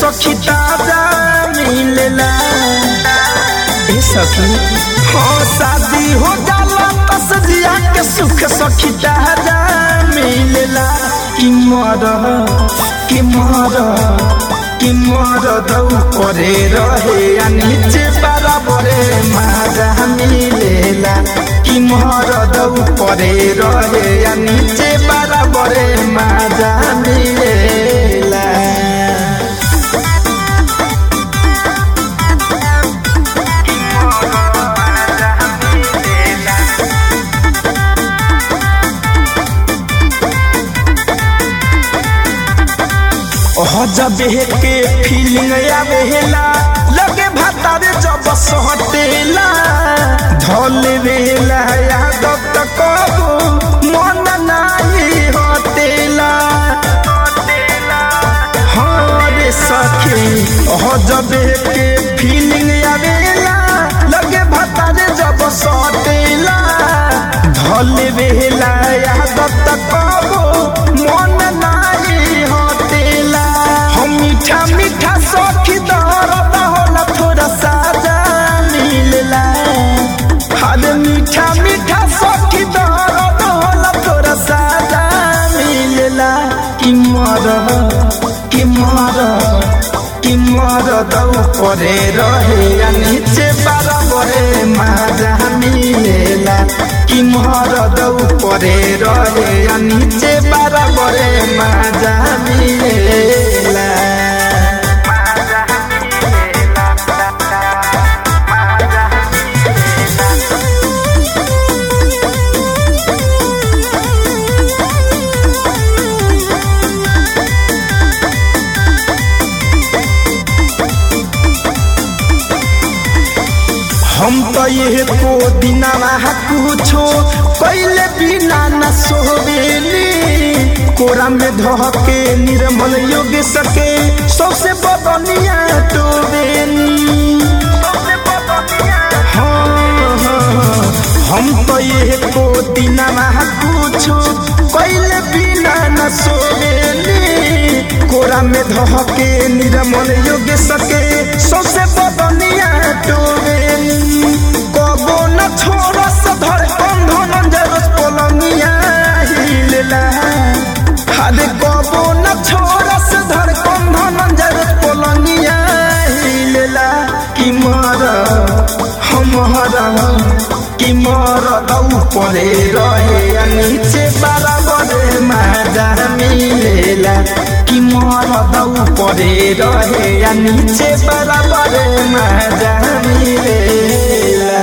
सखी ताजा मिलेला ए सखी हाँ शादी हो जाला तस जिया के सुख सखी ताजा मिलेला कि मर कि मर कि मर दौ करे रहे आ नीचे बराबरे माजा मिलेला कि मर दौ करे रहे आ नीचे बराबरे माजा मिलेला जबे के फीलिंग आवेला लगे भातारे जब सहटेला धल वेला यादव तक मन नाही हटेला हाँ रे सखी जबे के फीलिंग आवेला लगे भातारे जब सहटेला धल वेला यादव तक मन नाही हटेला हम मीठा मीठा सखी दर्द होला थोड़ा साजा मिलला हर मीठा मीठा सखी दर्द होला थोड़ा साजा मिलला कि मर कि मर कि मर दौ परे रहे या नीचे बराबरे माजा मिलेला कि मर दौ परे रहे या नीचे बराबरे माजा मिलेला हम तो ये को दिनावा कुछो कैले बिना न सोवेली कोरा में धके निर्मल योग सके सबसे बदनिया टोवेली हाँ, हाँ, हम तो ये को दिनावा कुछो कैले बिना न सोवेली कोरा में धके निर्मल योग सके सबसे बदनिया टोवेली कबो न छोड़स धर बंधन जरस पलंगिया हिलेला हरे कबो न छोड़स धर बंधन जरस पलंगिया हिलेला कि मर हमर कि मर दौ परे रहे आ नीचे बराबर माजा मिलेला कि मर दौ परे रहे आ नीचे बराबर माजा मिलेला